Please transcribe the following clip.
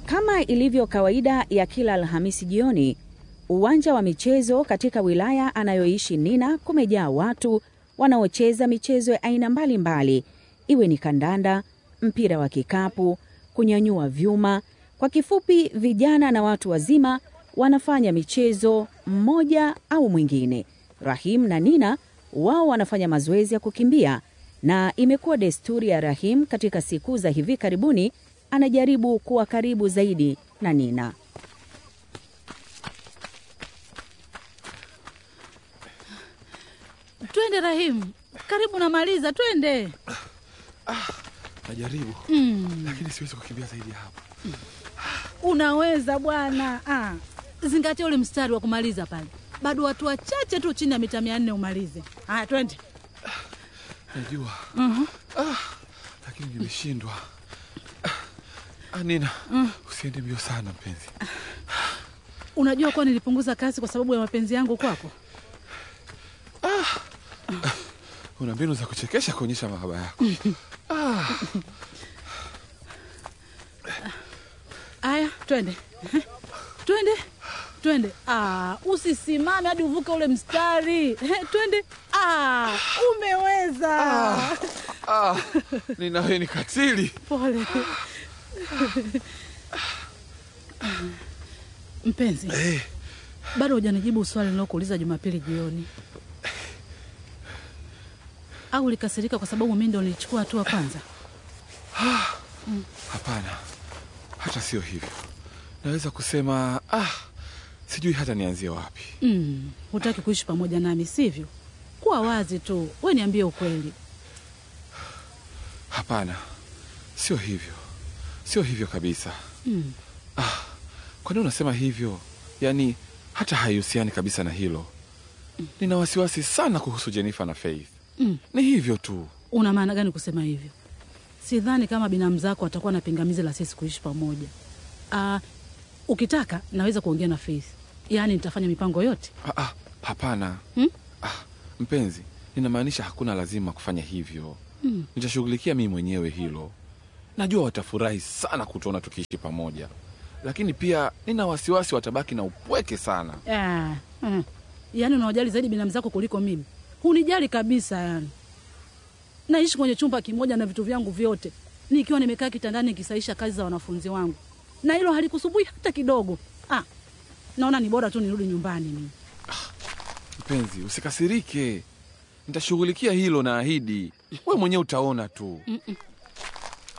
Kama ilivyo kawaida ya kila Alhamisi jioni, uwanja wa michezo katika wilaya anayoishi Nina kumejaa watu wanaocheza michezo ya aina mbalimbali, iwe ni kandanda, mpira wa kikapu, kunyanyua vyuma. Kwa kifupi, vijana na watu wazima wanafanya michezo mmoja au mwingine. Rahim na Nina wao wanafanya mazoezi ya kukimbia, na imekuwa desturi ya Rahim katika siku za hivi karibuni anajaribu kuwa karibu zaidi na Nina. Twende Rahimu, karibu namaliza, twende. Najaribu lakini siwezi kukimbia zaidi ya hapo. Unaweza bwana. Ah, zingatia ule mstari wa kumaliza pale, bado watu wachache tu chini ya mita mia nne umalize. Haya, twende. Najua ah, lakini nimeshindwa. Ah, Nina, usiende mbio sana mpenzi. Unajua kuwa nilipunguza kasi kwa sababu ya mapenzi yangu kwako. Una mbinu za kuchekesha kuonyesha mahaba yako. Haya, twende twende twende. Ah, usisimame hadi uvuke ule mstari. Eh, twende. Ah, umeweza. Ah, Nina, wewe ni katili. Pole mpenzi, Eh, bado hujanijibu swali nilokuuliza Jumapili jioni. Au ulikasirika kwa sababu mimi ndo nilichukua hatua kwanza? hapana, hata sio hivyo. Naweza kusema ah, sijui hata nianzie wapi. Mm, hutaki kuishi pamoja nami sivyo? Kuwa wazi tu, we niambie ukweli. Hapana, sio hivyo, sio hivyo kabisa. Mm. Kwa nini unasema hivyo? Yaani hata haihusiani kabisa na hilo. Nina wasiwasi sana kuhusu Jennifer na Faith. Mm. Ni hivyo tu. Una maana gani kusema hivyo? Sidhani kama binamu zako watakuwa na pingamizi la sisi kuishi pamoja. Ah, ukitaka naweza kuongea na Faith, yaani nitafanya mipango yote. Ah, ah, hapana. Hmm? Ah, mpenzi, ninamaanisha hakuna lazima kufanya hivyo. Mm. Nitashughulikia mimi mwenyewe hilo. Najua watafurahi sana kutuona tukiishi pamoja, lakini pia nina wasiwasi watabaki na upweke sana. Ah, mm. Yaani unawajali zaidi binamu zako kuliko mimi. Hunijali kabisa yani. Naishi kwenye chumba kimoja na vitu vyangu vyote, nikiwa nimekaa kitandani nikisaisha kazi za wanafunzi wangu, na hilo halikusumbui hata kidogo. Ah, naona ni bora tu nirudi nyumbani mimi. Mpenzi, usikasirike, nitashughulikia hilo, naahidi. We mwenyewe utaona tu. Mm-mm.